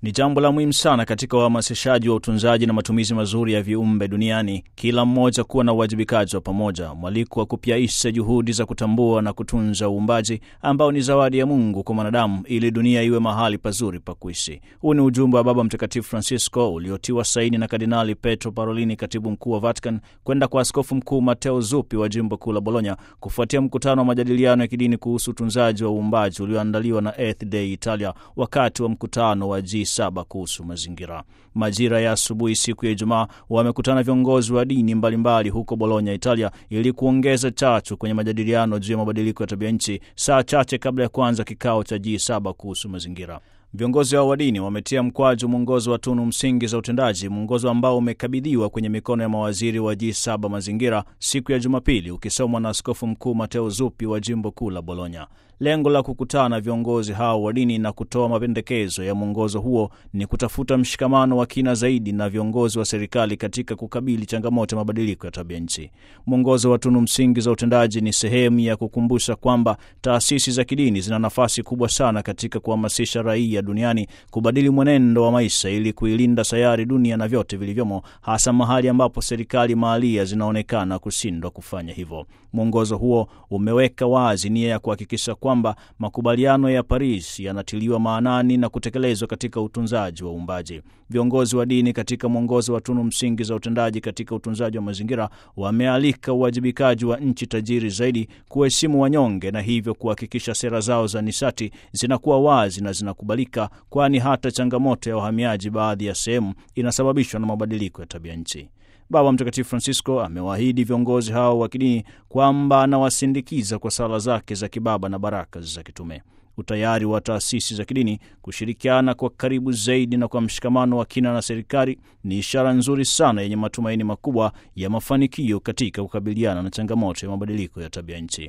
ni jambo la muhimu sana katika uhamasishaji wa utunzaji na matumizi mazuri ya viumbe duniani, kila mmoja kuwa na uwajibikaji wa pamoja, mwaliko wa kupyaisha juhudi za kutambua na kutunza uumbaji ambao ni zawadi ya Mungu kwa mwanadamu, ili dunia iwe mahali pazuri pa kuishi. Huu ni ujumbe wa Baba Mtakatifu Francisco uliotiwa saini na Kardinali Petro Parolini, katibu mkuu wa Vatican, kwenda kwa Askofu Mkuu Mateo Zuppi wa jimbo kuu la Bologna, kufuatia mkutano wa majadiliano ya kidini kuhusu utunzaji wa uumbaji ulioandaliwa na Earth Day Italia wakati wa mkutano wa G7 kuhusu mazingira. Majira ya asubuhi siku ya Ijumaa wamekutana viongozi wa dini mbalimbali mbali huko Bologna, Italia, ili kuongeza chachu kwenye majadiliano juu ya mabadiliko ya tabia nchi, saa chache kabla ya kuanza kikao cha G7 kuhusu mazingira. Viongozi hao wa dini wametia mkwaju mwongozo wa tunu msingi za utendaji, mwongozo ambao umekabidhiwa kwenye mikono ya mawaziri wa G7 mazingira siku ya Jumapili, ukisomwa na Askofu Mkuu Mateo Zuppi wa jimbo kuu la Bologna. Lengo la kukutana na viongozi hao wa dini na kutoa mapendekezo ya mwongozo huo ni kutafuta mshikamano wa kina zaidi na viongozi wa serikali katika kukabili changamoto ya mabadiliko ya tabia nchi. Mwongozo wa tunu msingi za utendaji ni sehemu ya kukumbusha kwamba taasisi za kidini zina nafasi kubwa sana katika kuhamasisha raia duniani kubadili mwenendo wa maisha ili kuilinda sayari, dunia na vyote vilivyomo, hasa mahali ambapo serikali mahalia zinaonekana kushindwa kufanya hivyo. Mwongozo huo umeweka wazi nia ya kuhakikisha kwamba makubaliano ya Paris yanatiliwa maanani na kutekelezwa katika utunzaji wa uumbaji. Viongozi wa dini katika mwongozo wa tunu msingi za utendaji katika utunzaji wa mazingira wamealika uwajibikaji wa nchi tajiri zaidi kuheshimu wanyonge na hivyo kuhakikisha sera zao za nishati zinakuwa wazi na zinakubalika, kwani hata changamoto ya uhamiaji baadhi ya sehemu inasababishwa na mabadiliko ya tabia nchi. Baba Mtakatifu Francisco amewaahidi viongozi hao wa kidini kwamba anawasindikiza kwa sala zake za kibaba na baraka za kitume. Utayari wa taasisi za kidini kushirikiana kwa karibu zaidi na kwa mshikamano wa kina na serikali ni ishara nzuri sana yenye matumaini makubwa ya mafanikio katika kukabiliana na changamoto ya mabadiliko ya tabia nchi.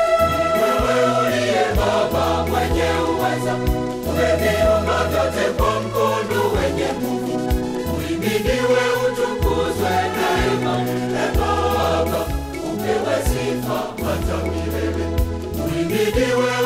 Wewe uliye Baba mwenye uweza, umeviumba vyote kwa mkono wenye nguvu. Uhimidiwe, utukuzwe daima. E Baba, upewe sifa hata milele. Uhimidiwe